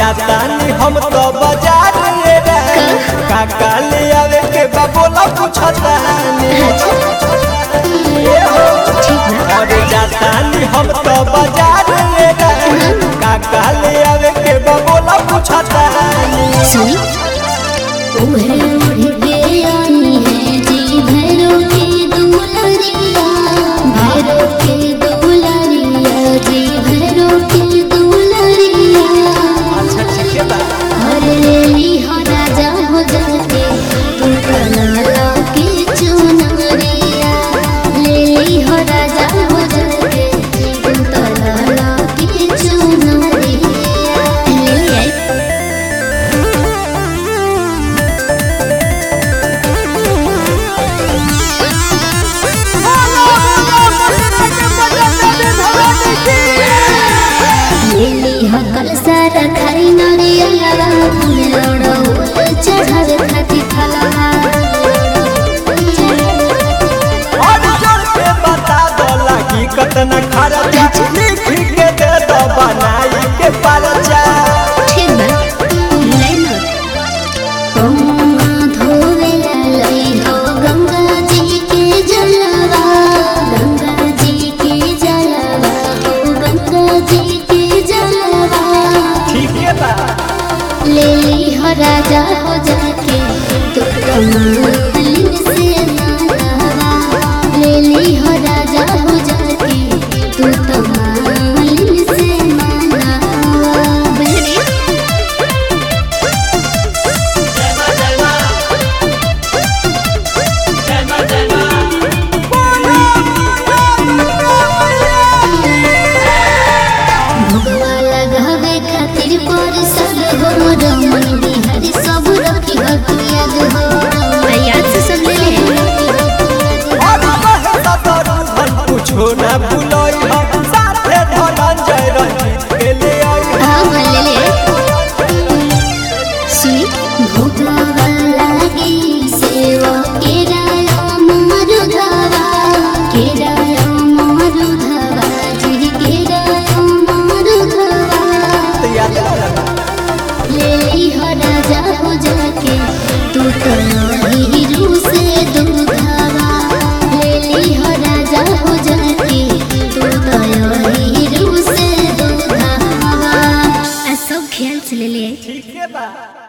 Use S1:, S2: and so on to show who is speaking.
S1: जातानी हम तो बाजार रे रानी काका ले आवे के बाबोला पूछतानी ए हो अरे जातानी हम तो बाजार रे रानी काका ले आवे के बाबोला पूछतानी
S2: सुनी उम्र उड़ के आई है जी भैरो के दुलरिया भैरो के दुलरिया जी भैरो के दुलरिया
S1: अच्छा ठीक है बा
S2: हर लेली हो राजा हो जाके तू कलाला के चुनरिया लेली हो राजा हो जाके तू कलाला के चुनरिया ले आई लेली हो कल सारा खाई नरिया फूल लोड़ो चढ़ावे खाती फलवा
S1: और जोर के बता दो लागी कतना खर्चा लिख के दे दो बनाई के परचा
S2: ठीक बा ले लो गंगा धोवे लई हो गंगा जी के जलवा गंगा जी के जलवा हो गंगा जी के जलवा
S1: ठीक है बा
S2: लेली हो राजा हो जाके तू कमालिन से नालावा लेली हो राजा हो जाके तू कमालिन से नालावा बहनी भगवा लगावे खातिर पर सब हो रमन बिहारी सब रखी हो तू याद हो मैं याद से सब ले ले
S1: और कहता करू धन कुछो ना भूलोई हम साथे धनंजय रंजीत के ले आई
S2: हाँ हाँ ले ले सुनी भगवा लागी सेवा के राया मारुधवा के राया मारुधवा जी के राया मारुधवा
S1: तो याद लगा
S2: लेली हो राजा हो जाके तू तो हीरू से दूधावा लेली हो राजा हो जाके तू तो हीरू से दूधावा आ सब ख्याल से ले ले
S1: ठीक है बा